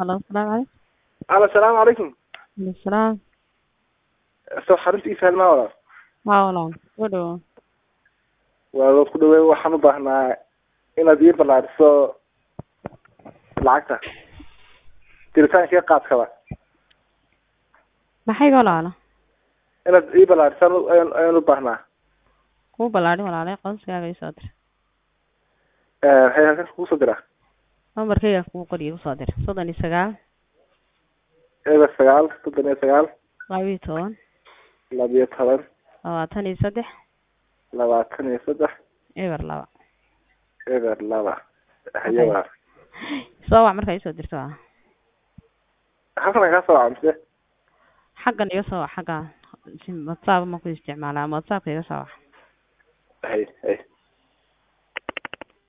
Hello, salaamu calaykum. alo asalaamu calaykum Aleykum salaam. soo xarunta ii fahmaa walaal Haa walaal, soo dhawow. waa waad ku dhaweey waxaan u baahnaa inaad ii ballaariso lacagta diritaanka iyo qaadkaba Maxay walaalo? inaad ii ballaarisan ayaan ayaan u baahnaa Kuu ballaadhin walaalay qoyskaaga ii soo dir. waxay halkan kugu soo diraa Lambarkayga kuu qoriyo usoo dir. soddon iyo sagaal, eber sagaal soddon iyo sagaal laba iyo toban, labiyo toban labaatan iyo saddex, labaatan iyo saddex eber laba. eber laba haye waa Soo wac markaa ii soo dirto waa. halkan kaa soo waca mise Xaggan iga soo wac xagga. WhatsApp ma ku isticmaalaa ama WhatsApp iga soo wac. hay hay